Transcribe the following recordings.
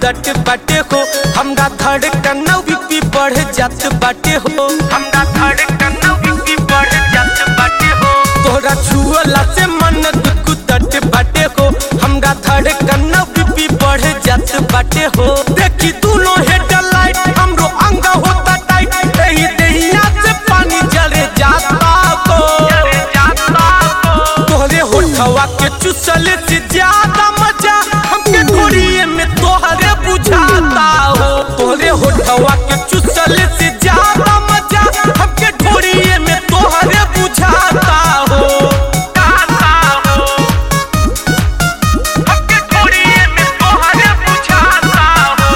कुदट बाटे हो हमरा धड़कन बीपी बढ़ जात बाटे हो हमरा धड़कन बीपी बढ़ जात बाटे हो तोरा छुअला से मन कुदट बाटे हो हमरा धड़कन बीपी बढ़ जात बाटे हो देखी दोनों हेडलाइट हमरो अंग होता टाइट एही देहिया से पानी जरे जाता को तोहरे होठवा के चुसल से ज्यादा मजा हमके घोड़िए में तोहरे बुझाता हो तोहरे होठवा के चुसल से ज्यादा मजा हमके घोड़िए में तोहरे बुझाता हो हमके घोड़िए में तोहरे बुझाता हो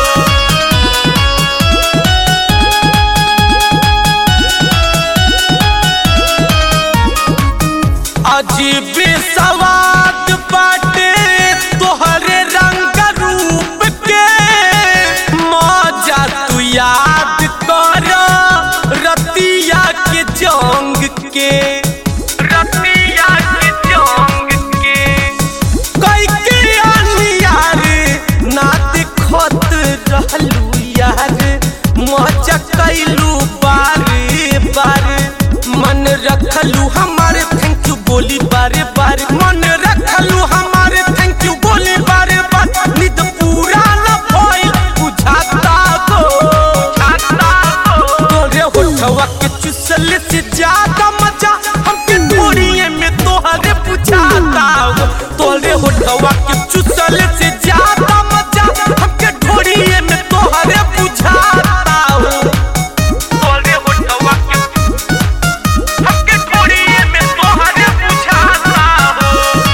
अजीब सवाद बाटे तोहरे रंग रूप के मजा तू याद कर रतिया के जंग के रतिया के जंग के कई के यार ना दिखत रहलू यार मजा कैलू बारे बारे मन रखलू हमारे थैंक यू बोली बारे बारे मन रखलू हमारे थैंक यू बोली बारे बारे निद पूरा न भइल बुझाता गो बुझाता गो तोरे होठवा के चुसल से ज्यादा मजा हमके थोड़िए में तोहरे बुझाता गो तोरे होठवा के चुसल से ज्यादा मजा हमके थोड़िए में तोहरे बुझाता हो तोरे होठवा के हमके थोड़िए में तोहरे बुझाता हो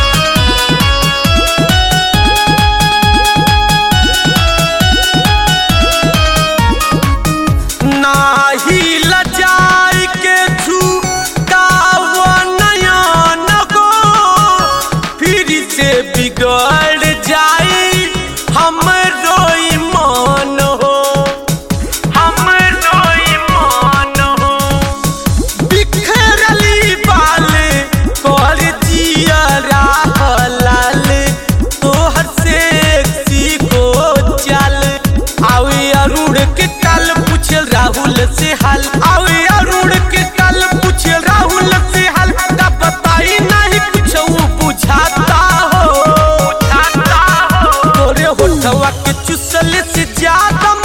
नाही लजाई के झुकाव नयन गो फिर से बिगड़ जाई हमरो ईमान हो हमरो ईमान हो बिखरली बाल कर जिया लाल तोहर से को चल आवे अरुण के कल पूछ राहुल से हाल आवे अरुण के कल पूछ राहुल से हाल का बताई नहीं कुछ वो बुझाता हो बुझाता हो तोरे होठवा के चुसल से ज्यादा